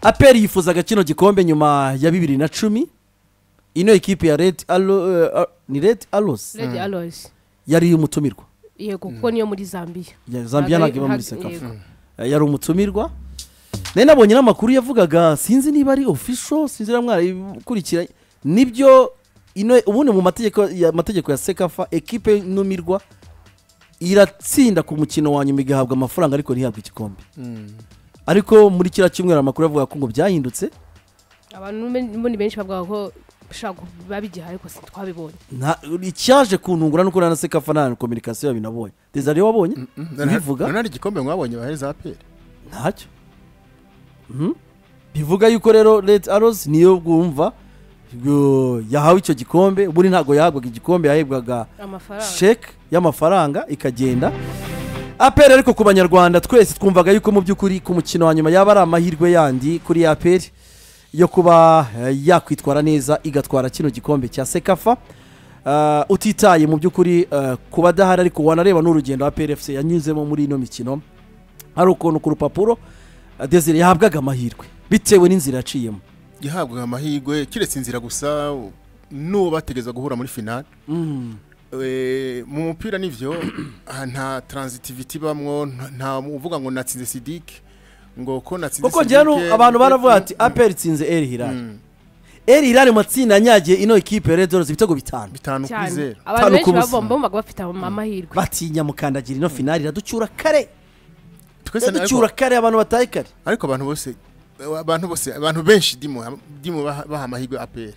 aperi yifuzaga kino gikombe nyuma ya bibiri na cumi ino ekipi ya redi alo eh, ah, ni redi arosi rege arosi yari umutumirwa yego kuko niyo muri zambia Ya- zambia ntabwo iba Ntabwo muri ari- ntabwo- sekafu Eh, yari umutumirwa nari nabonye n'amakuru yavugaga sinzi niba ari ofisho sinzi niba mwarabikurikira nibyo ino ubundi mu mategeko ya mategeko ya sekafa ekipe numirwa iratsinda ku mukino wa nyuma igahabwa amafaranga ariko ntihabwe igikombe ariko muri kiriya cyumweru amakuru yavuga ko ngo byahindutse abantu ben- ubundi benshi bavuga ko ushaka biba bigiha ariko sitwabibonye Nta- icyaje kuntungura nuko na sekafa nta kominikasiyo yabinabonye desari wabonye bivuga none hari igikombe mwabonye baheze aperi ntacyo Mhm. bivuga yuko rero redi arosi niyo bwumva yo- yahawe icyo gikombe ubundi ntabwo yahabwaga igikombe yahebwaga amafaranga sheke y'amafaranga ikagenda aperi ariko ku banyarwanda twese twumvaga yuko mu by'ukuri ku mukino wa nyuma yaba ari amahirwe yandi kuri aperi yo kuba eh, yakwitwara neza igatwara kino gikombe cya sekafa Eh, utitaye mu by'ukuri eh, ku badahari ariko wanareba n'urugendo aperi efuse yanyuzemo muri ino mikino hari ukuntu ku rupapuro eh, desire yahabwaga amahirwe bitewe n'inzira yaciyemo gihabwa amahirwe kiretse inzira gusa n'uwo bategereza guhura muri finale Eh, mu mupira nibyo ah, nta transitivity ibamwo nta- nta uvuga ngo natsinze sidike ngo ko natsinze kuko njyewe Siddique, abantu ngo- baravuga ati aperi itsinze eri hirari eri hirari mu matsinda yanyagiye ino ekipe ya redorozi ibitego bitanu bitanu kuri cyane zeru abantu Tanu ku benshi busa. babomba bumvaga bafite ama- amahirwe batinya mukandagira ino finari iraducyura kare twese na- iraducyura kare abantu bataye kare ariko abantu bose abantu bose abantu benshi ndimo ndimo baha baha amahirwe aperi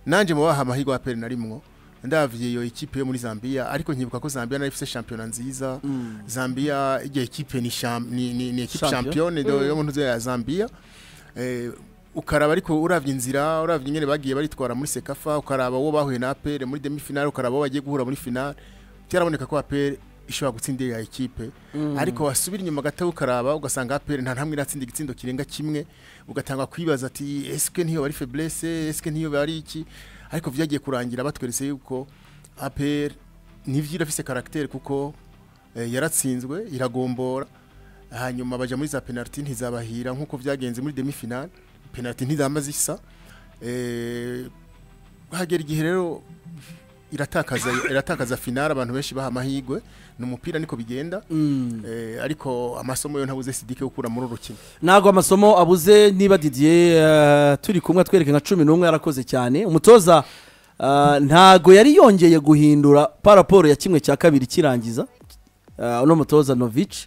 nanjye mu baha amahirwe aperi narimwo ndaviye iyo ikipe yo muri zambia ariko nkibuka ko zambia nayo ifite shampiyona nziza zambia iyo ikipe ni sham- ni- ni ni ekipe Champion. shampiyone do- yo mu ntuze ya zambia Eh, ukaraba ariko uravye inzira uravye ingene bagiye baritwara muri sekafa ukaraba uwo bahuye na aperi muri demi finale ukaraba uwo bagiye guhura muri finale byaraboneka ko aperi ishobora gutsinda ya ekipe ariko wasubira inyuma gato ukaraba ugasanga aperi nta ntamwe iratsinda igitsindo kirenga kimwe ugatanga kwibaza ati eske ntiyo bari feblese eske ntiyo bari iki ariko byagiye kurangira batweretse yuko aperi ntivyo irafise karagiteri kuko eh, yaratsinzwe iragombora hanyuma baja muri za penaliti ntizabahira nk'uko byagenze muri demi finale penaliti ntizama zisa Eh, hagera igihe rero iratakaza iratakaza finale abantu benshi baha amahirwe ni umupira niko bigenda Eh, ariko amasomo yo ntabuze sidike gukura muri uru rukino ntabwo amasomo abuze niba didiye eh, turi kumwe atwereke nka cumi n'umwe yarakoze cyane umutoza eh, ntago yari yongeye guhindura paraporo ya kimwe cya kabiri kirangiza eh, uno mutoza novici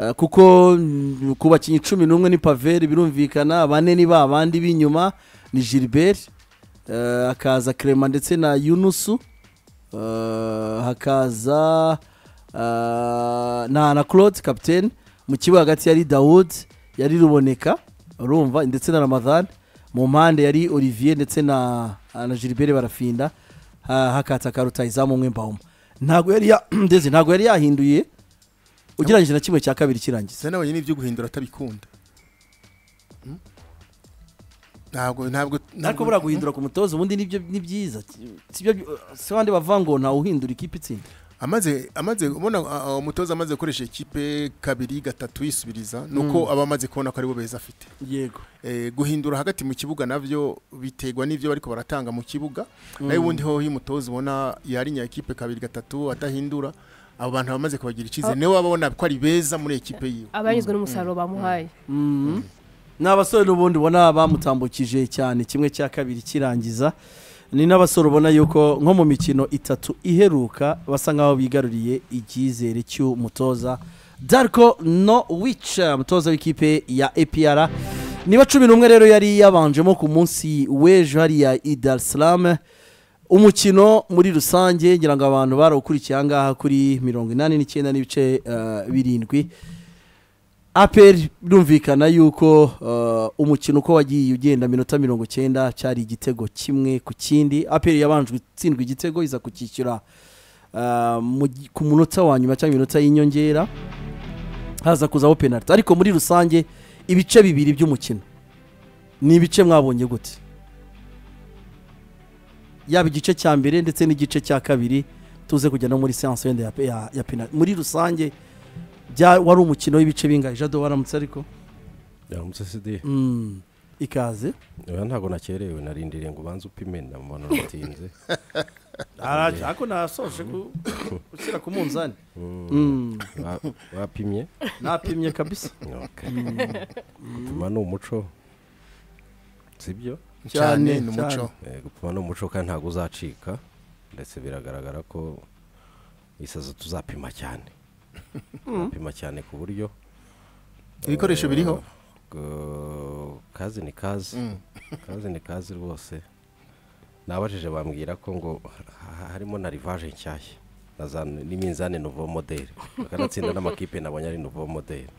Eh, kuko mm, ku bakinnyi cumi n'umwe ni paveri birumvikana bane ni ba bandi b'inyuma ni gilbert eh, hakaza kerema ndetse na yunusu eh, hakaza eh, na na claude capitaine mu kibuga hagati yari dawood yari ruboneka urumva ndetse na ramadhan mu mpande yari olivier ndetse na na gilbert barafinda ha- hakataka rutayizamu umwe mbahoma ntabwo yari ya- ndetse ntabwo yari yahinduye ugereranyije na kimwe cya kabiri kirangiza se nabonye n'ibyo guhindura atabikunda Hmm? ntabwo ntabwo ariko buriya guhindura ku mutoza ubundi nibyo ni byiza si byo- si bandi bavuga ngo ntawe uhindura ikipe itsinda amaze amaze ubona uh, uh, umutoza amaze gukoresha ikipe kabiri gatatu yisubiriza nuko aba amaze kubona ko aribo beza afite yego eh, guhindura hagati mu kibuga navyo biterwa n'ivyo bariko baratanga mu kibuga nayo ubundi hoho iyo umutoza ubona yarinya ikipe kabiri gatatu atahindura abo bantu bamaze kubagira icizere niwe baba babona ko ari beza muri ekipe yiwe abanyuzwe n'umusaruro bamuhaye ni abasore n'ubundi ubona bamutambukije cyane kimwe cya kabiri kirangiza ni n'abasore ubona yuko nko mu mikino itatu iheruka basa nk'aho bigaruriye icyizere cy'umutoza darko no wica umutoza w'ikipe ya epr niba cumi n'umwe rero yari yabanjemo ku munsi w'ejo hariya i dar es Salaam. umukino muri rusange ngira ngo abantu barawukurikiye ahangaha kuri mirongo inani n'icyenda n'ibice eh, birindwi aperi birumvikana yuko uh, umukino uko wagiye ugenda minota mirongo icyenda cyari igitego kimwe ku kindi aperi yabanje gutsindwa igitego iza kukishyura uh, mu gi- ku munota wa nyuma cyangwa iminota y'inyongera haza kuzaho penaliti ariko muri rusange ibice bibiri by'umukino ni ibice mwabonye gute yaba igice cya mbere ndetse n'igice cya kabiri tuze kujya no muri seanse wenda ya, ya, ya penaliti muri rusange bya- wari umukino w'ibice bingahe jado waramutse ariko yaramutse sidi Mm. ikaze oya ntabwo nakerewe narindiriye ngo ubanze upimena mbona uratinze Araje, ariko nasoje ku- gushyira ku munzani Mm. Wa- wapimye napimye kabisa Okay. gupima ni umuco sibyo Cyane, cyane ni umuco Eh, gupima ni umuco kandi ntabwo uzacika ndetse biragaragara ko isaza tuzapima cyane tuzapima cyane ku buryo ibikoresho biriho Ubwo kazi ni kazi kazi ni kazi rwose nabajije bambwira ko ngo ha- harimo na rivaje nshyashya na za- n'iminzani nouveau modele bakanatsinda n'amakipe nabonye ari nouveau modele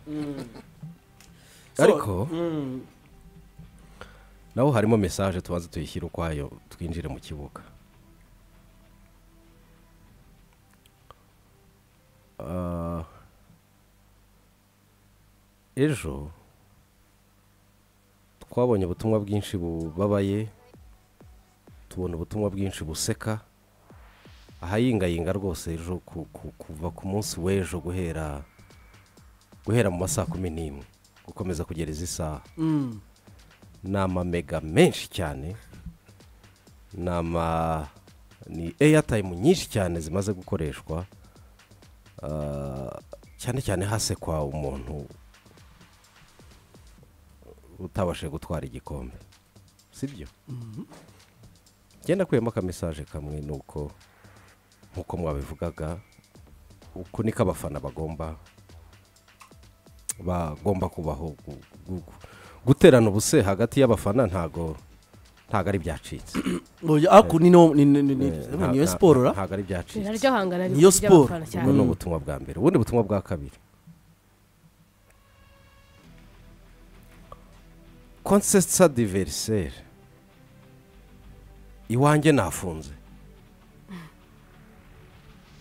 So, ariko mm, naho harimo message tubanze tuyishyire ukwayo twinjire mu kibuga Ah, ejo twabonye ubutumwa bwinshi bubabaye tubona ubutumwa bwinshi buseka ahayingayinga rwose ejo ku- ku- kuva ku munsi w'ejo guhera guhera mu masaa kumi n'imwe gukomeza kugera izi saha mm. ni amamega menshi cyane ni ama ni airtime nyinshi cyane zimaze gukoreshwa Ah, cyane cyane hasekwa umuntu utabashije gutwara igikombe sibyo genda akuyemo akamesaje kamwe ni uko nk'uko mwabivugaga uku niko abafana bagomba bagomba kubaho gu- gu- gu- guterana ubuse hagati y'abafana ntago ntago ari byacitse Oya, aku ni no- ni- ni- ni- ni- Eh, nta- niyo nta- siporo ra ntago ari Ijana byacitse ry'ahangana riri Niyo ku siporo. ry'abafana ubwo cyane ni ubutumwa bwa mbere ubundi butumwa bwa kabiri konsesa diveriseri iwanjye nafunze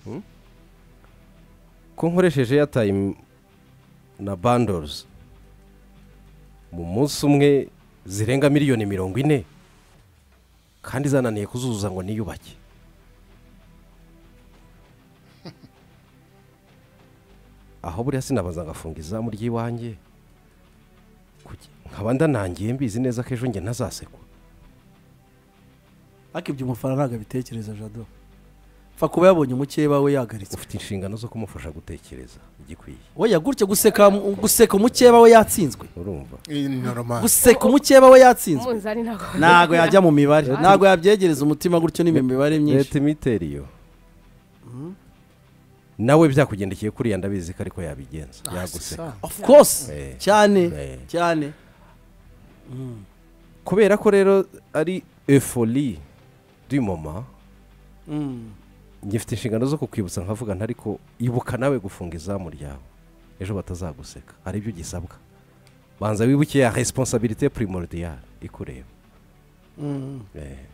Hmm? ko nkoresheje airtime na bandoruzi mu munsi umwe zirenga miliyoni mirongo ine kandi zananiye kuzuza ngo niyubake aho buriya sinabanza ngafunga izamu ry'iwanjye Kuki- nkaba ndanangiye mbizi neza ko ejo njye ntazasekwa ariko ibyo umufana ntabwo abitekereza jado pfa kuba yabonye umukeba we yagaritswe ufite inshingano zo kumufasha gutekereza igikwiye oya gutya guseka guseka umukeba we yatsinzwe urumva Iyi ni normal guseka umukeba we yatsinzwe umunzani ntabwo ntabwo yajya mu mibare ntabwo yabyegereza umutima gutyo n'imwe mibare myinshi leta imitera iyo nawe byakugendekeye kuriya ndabizi ko ariko yabigenza yaguseka of course Eh. cyane Eh. cyane kubera ko rero ari efori moma Mm. ngifite inshingano zo kukwibutsa nkavuga ntariko ibuka nawe gufunga izamu ryawe ejo batazaguseka hari ibyo ugisabwa banza wibuke ya resiponsabirite purimuridiyare ikureba Mm. Eh.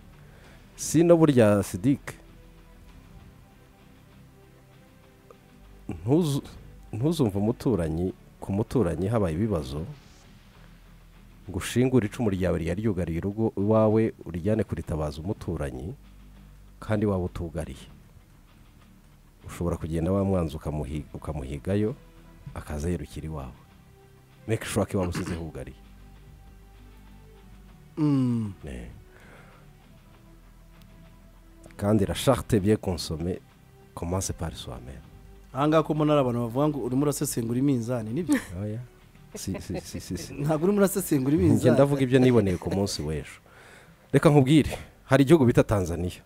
si no burya sidike ntuzu- ntuzumve umuturanyi ku muturanyi habaye ibibazo ngo ushingure icumu ryawe ryari ryugariye urugo iwawe urijyane kuritabaza umuturanyi kandi waba utugariye ushobora kugenda wa mwanzi ukamuhi- ukamuhigayo akaza yerukira iwawe make sure ko iwawe usize hugariye Mm. Eh. kandi la charte bien consommée commence par soi-même ahangaha ko mbona ari abantu bavuga ngo urimo urasesengura iminzani nibyo oya si si si si si ntabwo urimo urasesengura njye iminzani ndavuga ibyo niboneye ku munsi w'ejo reka nkubwire hari igihugu bita tanzania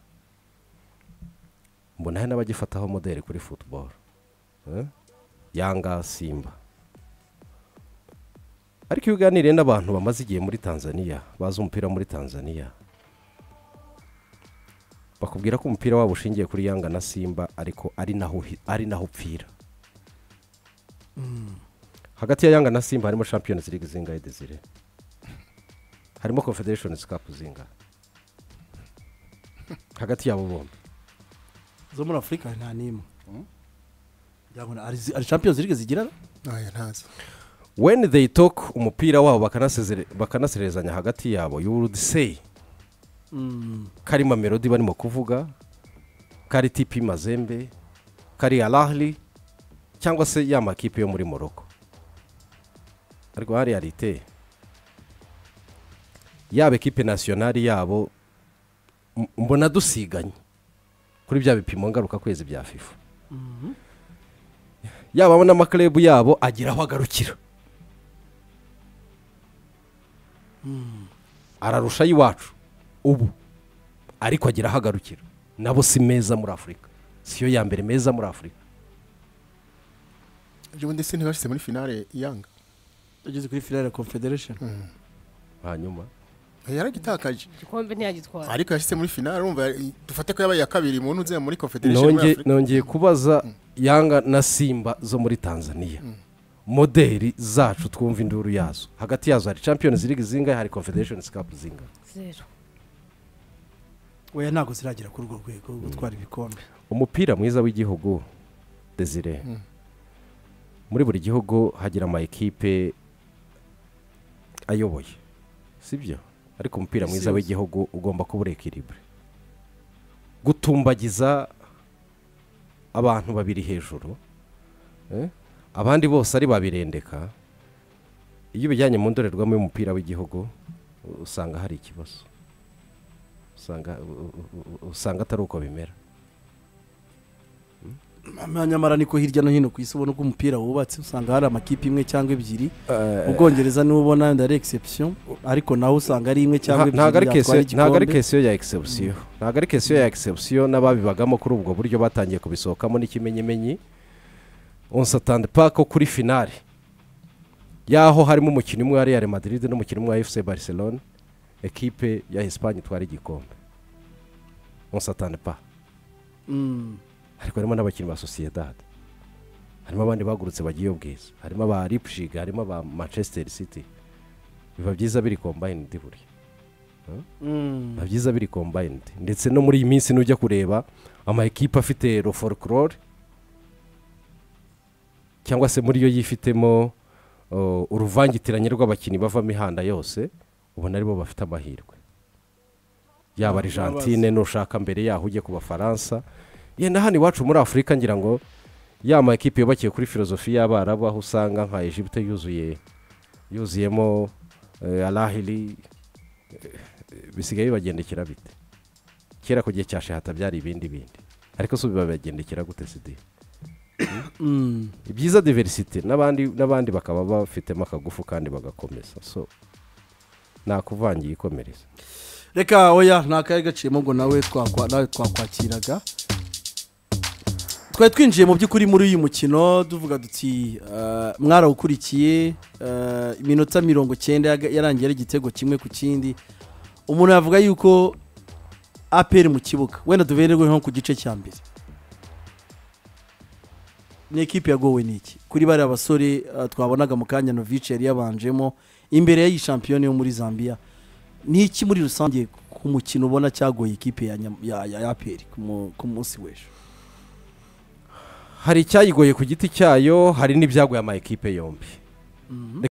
mbona hari n'abagifataho modeli kuri football Eh? yanga simba ariko iyo uganiriye n'abantu bamaze igihe muri tanzania bazi umupira muri tanzania bakubwira ko umupira wabo ushingiye kuri yanga na simba ariko ari naho uhi- ari naho upfira hagati ya yanga na simba harimo champions league zingahe desire harimo confederations cup zingahe hagati yabo bombi zo muri afurika nta n'imwe Ngira ngo ari ari champions league zigira Oya, ntazi when they talk umupira wabo bakanasezere- bakanaserezanya hagati yabo you would say Mm. karimo melody barimo kuvuga kari tipi mazembe kari alahli cyangwa se ya makipe yo muri moroko ariko hariya rite yaba ekipe nasiyonari yabo m- mbona dusiganye kuri bya bipimo ngaruka kwezi bya fifa yaba n'amaklabu yabo agira aho agarukira ararusha ay'iwacu ubu ariko agira aho agarukira nabo si meza muri afurika siyo ya mbere meza muri afurika ejo bundi se ntibashyize muri finale yanga ugeze kuri finale confederation hanyuma yaragitakaje igikombe ntiyagitwara ariko yashyize muri finale urumva i- dufate ko yabaye iya kabiri mu nzego muri confederation muri Nonge- Afurika. nongeye kubaza yanga na simba zo muri tanzania moderi zacu twumva induru yazo hagati yazo hari champions league zingahe hari confederation cup zingahe zero weya ntabwo ziragera kuri urwo rwego rwo gutwara ibikombe umupira mwiza w'igihugu desire muri buri gihugu hagira ama ekipe ayoboye sibyo ariko umupira Isi mwiza yose. w'igihugu ugomba kuba uri ekiribure gutumbagiza abantu babiri hejuru eh, abandi bose ari babirendeka iyo ubijyanye mu ndorerwamo y'umupira w'igihugu u- usanga hari ikibazo usanga u- u- u- usanga atari uko bimera nyamara niko hirya no hino ku isi ubona uko umupira wubatse usanga hari amakipe imwe cyangwa ebyiri mu bwongereza niwo ubona yenda ari exception ariko nawe usanga ari imwe cyangwa ebyiri ntabwo ari yatwara kesiyo- ntabwo ari igikombe. kesiyo ya egisebisiyo ntabwo ari kesiyo ya egisebisiyo n'ababibagamo kuri ubwo buryo batangiye kubisohokamo n'ikimenyimenyi unsatande paka kuri finale yaho harimo umukinnyi umwe wa real madrid n'umukinnyi umwe wa fc barcelone ekipe ya esipanye itwara igikombe unsatande pa Mm. ariko harimo n'abakinnyi ba sosiyedade harimo abandi bagurutse bagiye ubwiza harimo aba lipshiga harimo aba manchester city biba byiza biri kombayinidi buriya Mm. biba byiza biri kombayinidi ndetse no muri iyi minsi nujya kureba ama ekipa afite rofolkorore cyangwa se muri yo yifitemo uh, uruvangitiranye rw'abakinnyi bava imihanda yose ubona aribo bafite amahirwe yaba argentine nushaka mbere yaho ujye ku bafaransa yenda hano iwacu muri afurika ngira ngo ya ma ekipe yubakiye kuri filozofi y'abarabu aho usanga nka egiputa yuzuye yuzuyemo eh, arahiri bisigaye bibagendekera bite kera ku gihe cya shahata byari ibindi bindi ariko si ubu bibagendekera gute sidi Mm. ibyiza diversite n'abandi n'abandi bakaba bafitemo akagufu kandi bagakomeza so nakuvangiye ikomereza reka oya nta kari gaciyemo ngo nawe twakwa- nawe twakwakiraga twari twinjiye mu by'ukuri muri uyu mukino tuvuga duti eh, mwarawukurikiye eh, iminota mirongo cyenda yaga- yarangiye ari igitego kimwe ku kindi umuntu yavuga yuko aperi mu kibuga wenda dubererwe nko ku gice cya mbere ni ekipi yagowe n'iki kuri bariya basore eh, twabonaga mu kanya novici yari yabanjemo imbere y'iyi shampiyona yo muri zambia ni iki muri rusange ku mukino ubona cyagoye ikipe ya Nyam- ya- ya aperi ku mu- ku munsi w'ejo hari icyayigoye ku giti cyayo hari n'ibyagoye ama ekipe yombi